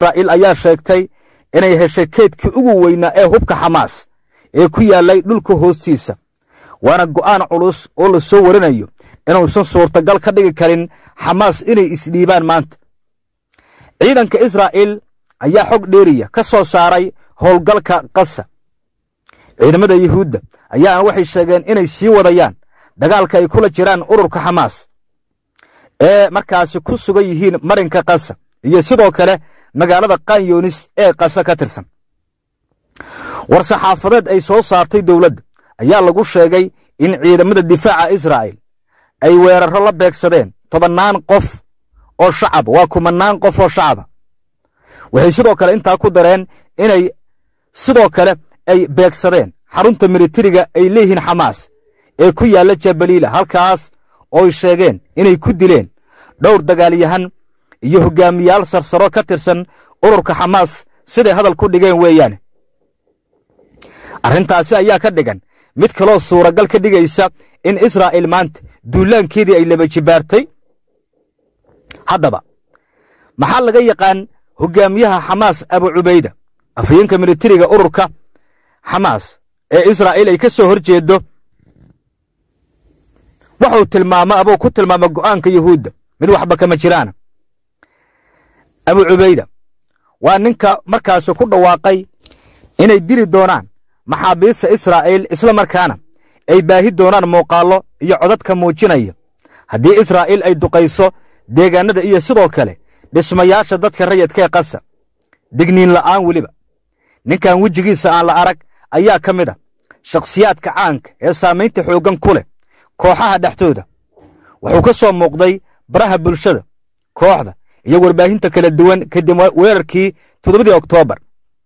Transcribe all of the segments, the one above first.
israa'iil ayaa sheegtay inay heshay keydkii ugu weynaa ee hubka xamaas ee ku yaallay dhulka hoostiisa waana go'aan culus oo la soo warinayo inuusan suurtagal ka dhigi karin xamaas inay isdhiibaan maanta ciidanka israa'iil ayaa xog dheeriya ka soo saaray howlgalka kasa ciidamada yuhuudda ayaana waxay sheegeen inay sii wadayaan dagaalka ay kula jiraan ururka xamaas ee markaasi ku sugan yihiin marinka kasa iyo sidoo kale magaalada kanyunis ee kasa ka tirsan war saxaafadeed ay soo saartay dowladda ayaa lagu sheegay in ciidamada difaaca israa'iil ay weerarro la beegsadeen tobannaan qof oo shacab waa kumannaan qof oo shacaba waxay sidoo kale intaa ku dareen inay sidoo kale ay beegsadeen xarunta militariga ay leeyihiin xamaas ee ku yaalla jabaliila halkaas ooy sheegeen inay ku dileen dhowr dagaalyahan iyo hoggaamiyaal sarsaro ka tirsan ururka xamaas siday hadal ku dhigeen weeyaane arrintaasi ayaa ka dhigan mid kaloo suuragal ka dhigaysa in israa'iil maanta duulaankeedii ay laba jibaartay haddaba maxaa laga yaqaan hoggaamiyaha xamaas abu cubayda afhayeenka militariga ururka xamaas ee israa'iil ay ka soo hor jeedo wuxuu tilmaamo abuu ku tilmaama go'aanka yuhuudda mid waxba kama jiraana abu cubayda waa ninka markaasi ku dhawaaqay inay dili doonaan maxaabiista israa'iil isla markaana ay baahi doonaan muuqaallo iyo codadka muujinaya haddii israa'iil ay duqayso deegaannada iyo sidoo kale dhismayaasha dadka rayadkee qasa digniin la'aan weliba ninkan wejigiisa aan la arag ayaa ka mid a shakhsiyaadka caanka ee saamaynta xooggan ku leh kooxaha dhexdooda wuxuu ka soo muuqday baraha bulshada kooxda iyo warbaahinta kala duwan kadib weerarkii toddobadii oktoobar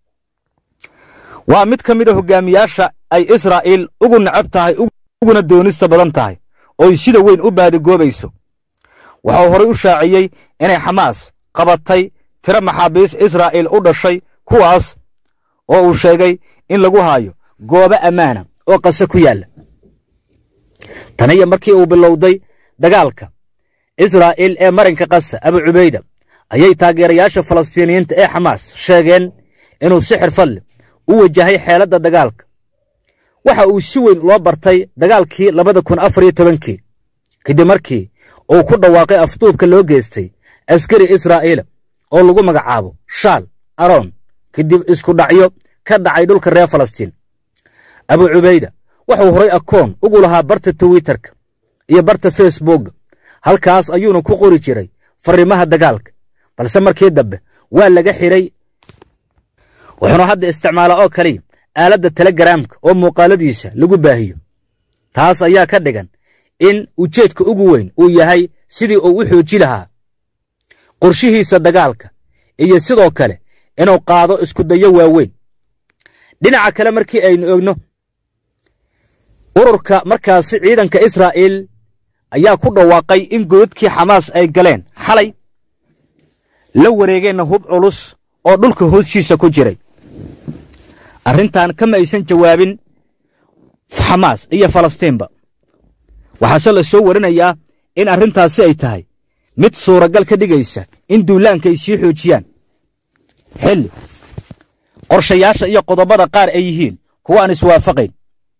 waa mid ka mid a hoggaamiyaasha ay israa'iil ugu necab tahay uguna doonista badan tahay ooy sida weyn u baadigoobayso waxau horay u shaaciyey inay xamaas qabatay tiro maxaabiis israa'iil u dhashay kuwaas oo uu sheegay in lagu haayo goobo ammaana oo qase ku yaalla taniyo markii uu bilowday dagaalka israa'iil ee marinka kasa abu cubayda ayay taageerayaasha falastiiniyiinta ee xamaas sheegeen inuu si xirfad leh u wajahay xeeladda dagaalka waxa uu si weyn loo bartay dagaalkii labada kun afar iyo tobankii kadib markii uu ku dhawaaqay afduubka loo geystay askari israa'iila oo lagu magacaabo shaal aroon kadib isku dhacyo ka dhacay dhulka reer falastiin abu cubayda wuxuu horay akoon ugu lahaa barta twitterka iyo barta facebookga halkaas ayuuna ku qori jiray fariimaha dagaalka balse markii dambe waa laga xidhay wuxuuna hadda isticmaalaa oo kaliya aaladda telegaraamka oo muuqaaladiisa lagu baahiyo taas ayaa ka dhigan in ujeedka ugu weyn uu yahay sidii uu u xooji lahaa qorshihiisa dagaalka iyo sidoo kale inuu qaado iskudayo waaweyn dhinaca kale markii aynu ogno ururka markaasi ciidanka israa'iil ayaa ku dhawaaqay in godadkii xamaas ay galeen xalay la wareegeenna hub culus oo dhulka hooshiisa ku jiray arrintan kama aysan jawaabin xamaas iyo falastiinba waxaase la soo warinayaa in arrintaasi ay tahay mid suuragal ka dhigaysa in duulaanka ay sii xoojiyaan xilli qorshayaasha iyo qodobada qaar ay yihiin kuwa aan iswaafaqayn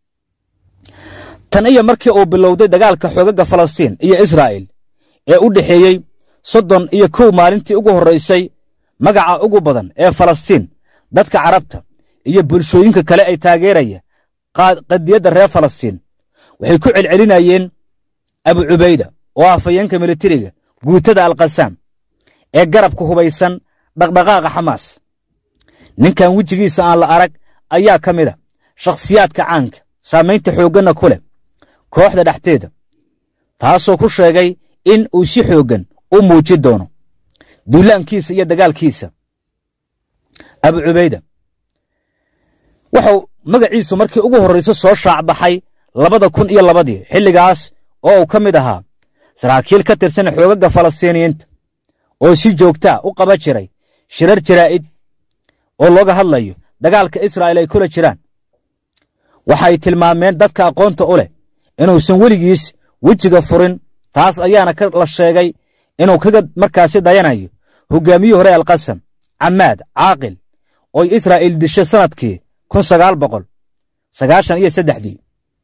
tan iyo markii uu bilowday dagaalka xoogagga falastiin iyo israa'iil ee u dhexeeyey soddon iyo kow maalintii ugu horraysay magaca ugu badan ee falastiin dadka carabta iyo bulshooyinka kale ay taageeraya qadiyadda reer falastiin waxay ku celcelinayeen abu cubayda oo afhayeenka militariga guutada alkasaam ee garabka hubaysan dhaqdhaqaaqa xamaas ninkan wejigiisa aan la arag ayaa ka mid a shakhsiyaadka caanka saamaynta xoogganna ku leh kooxda dhexdeeda taasoo ku sheegay in uu si xooggan u muujin doono duulaankiisa iyo dagaalkiisa abu cubayda wuxuu magaciisu markii ugu horrayso soo shaacbaxay labada kun iyo labadii xilligaas oo uu ka mid ahaa saraakiil ka tirsan xoogagga falastiiniyiinta oo si joogtaa u qaba jiray shirar jaraa'id oo looga hadlayo dagaalka israa'iil ay kula jiraan waxay tilmaameen dadka aqoonta u leh inuusan weligiis wejiga furin taas ayaana la sheegay inuu kaga markaasi dayanayo hoggaamiyii hore alqasam camaad caaqil oy israa'iil dishay sannadkii kun sagaal boqol sagaashan iyo saddexdii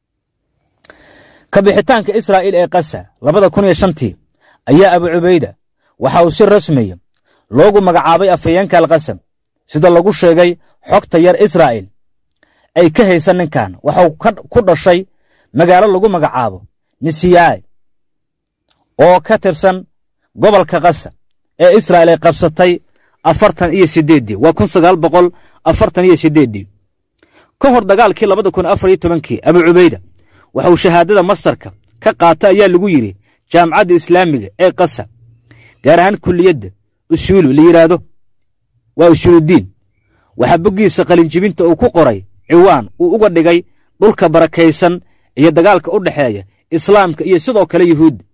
ka bixitaanka israa'iil ee kasa labada kun iyo shantii ayaa abu cubayda waxa uu si rasmiya loogu magacaabay afhayeenka alkasam sida lagu sheegay xogta yar israa'iil ay ka haysan ninkan waxau ku dhashay magaalo lagu magacaabo misiyaai oo ka tirsan gobolka kasa ee israa'iil ay qabsatay afartan iyo siddeeddii waa kun sagaal boqol afartan iyo siddeeddii ka hor dagaalkii labada kun afar iyo tobankii abu cubayda waxa uu shahaadada mastarka ka qaata ayaa lagu yidhi jaamacadda islaamiga ee kasa gaar ahaan kulliyadda usuulu la yidhaahdo waa usuuludiin waxaa boggiisa qalinjibinta uu ku qoray ciwaan uu uga dhigay dhulka barakaysan iyo dagaalka u dhexeeya islaamka iyo sidoo kale yuhuudda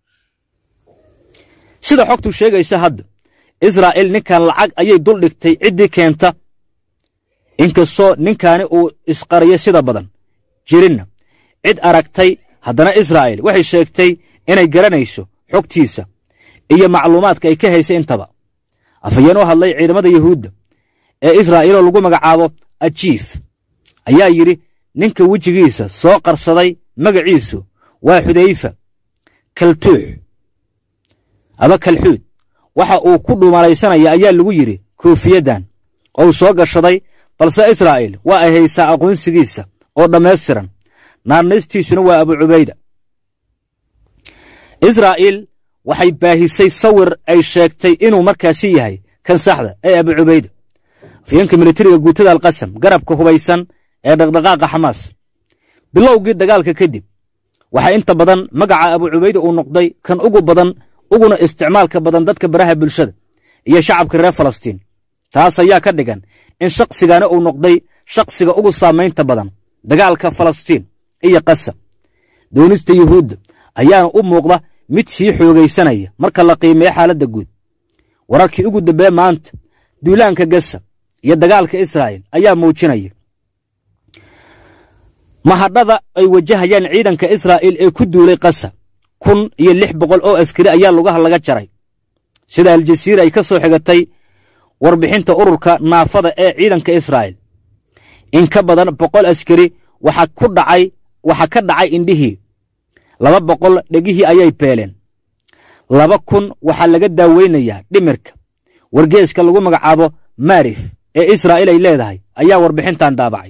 sida xogtu sheegaysa hadda israa'iil ninkan lacag ayay dul dhigtay ciddii keenta inkastoo ninkaani uu isqariyo sida badan jirinna cid aragtay haddana israa'iil waxay sheegtay inay garanayso xogtiisa iyo macluumaadka ay ka haysa intaba afhayeen u hadlay ciidamada yuhuudda ee israa'iiloo lagu magacaabo ajiif ayaa yidhi ninka wejigiisa soo qarsaday magaciisu waa xudayfa kaltuux aba kalxuud waxa uu ku dhumalaysanaya ayaa lagu yidhi koofiyaddan ou soo gashaday balse israa'iil waa ay haysaa aqoonsigiisa oo dhammaystiran naarnaystiisuna waa abu cubayda israa'iil waxay baahisay sawir ay sheegtay inuu markaasi yahay kan saxda ee abu cubayda afyeenka militariga guutada alkasam garabka hubaysan ee dhaqdhaqaaqa xamaas bilowgii dagaalka kadib waxaa inta badan magaca abu cubayda uu noqday kan ugu badan uguna isticmaalka badan dadka baraha bulshada iyo shacabka reer falastiin taas ayaa ka dhigan in shakhsigani uu noqday shakhsiga ugu saamaynta badan dagaalka falastiin iyo kasa doonista yuhuudda ayaana u muuqda mid sii xoogaysanaya marka la qiimeeyo xaaladda guud wararkii ugu dambeeye maanta duulaanka gasa iyo dagaalka israa'iil ayaa muujinaya mahadhada ay wajahayaan ciidanka israa'iil ee ku duulay kasa kun iyo lix boqol oo askari ayaa lugaha laga jaray sida aljasiira ay ka soo xigatay warbixinta ururka naafada ee ciidanka israa'iil in ka badan boqol askari waxaa ku dhacay waxaa ka dhacay indhihii laba boqol dhegihii ayay beeleen laba kun waxaa laga daaweynayaa dhimirka wargeeska lagu magacaabo maarif ee israa'iil ay leedahay ayaa warbixintan daabacay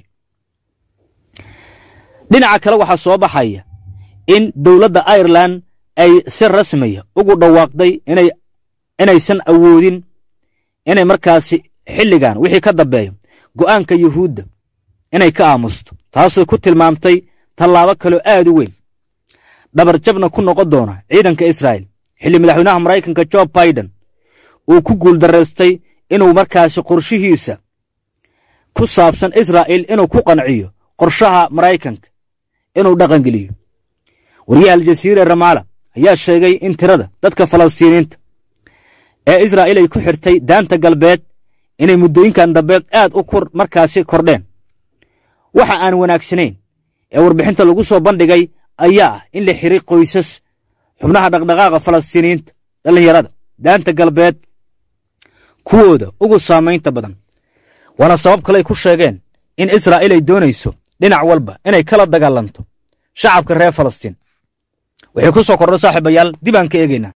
dhinaca kale waxaa soo baxaya in dowladda irelan ay si rasmiya ugu dhawaaqday inay inaysan awoodin inay markaasi xilligan wixii ka dambeeyo go'aanka yuhuudda inay ka aamusto taasoo ku tilmaamtay tallaabo kaloo aad u weyn dhabarjabna ku noqon doona ciidanka israa'iil xilli madaxweynaha maraykanka jo baiden uu ku guuldaraystay inuu markaasi qorshihiisa ku saabsan israa'iil inuu ku qanciyo qorshaha maraykanka inuu dhaqangeliyo wariyaha aljasiira ramaala ayaa sheegay in tirada dadka falastiiniinta ee israa'iil ay ku xirtay daanta galbeed inay muddooyinkan dambeed aad u kur markaasi kordheen waxa aan wanaagsanayn ee warbixinta lagu soo bandhigay ayaa ah in la xiray qoysas xubnaha dhaqdhaqaaqa falastiiniyiinta dhallinyarada daanta galbeed kuwooda ugu saamaynta badan waana sabab kale ay ku sheegeen in israa'iil ay doonayso dhinac walba inay kala dagaalanto shacabka reer falastiin waxay ku soo kordho saaxiibayaal dib aan ka eegaynaa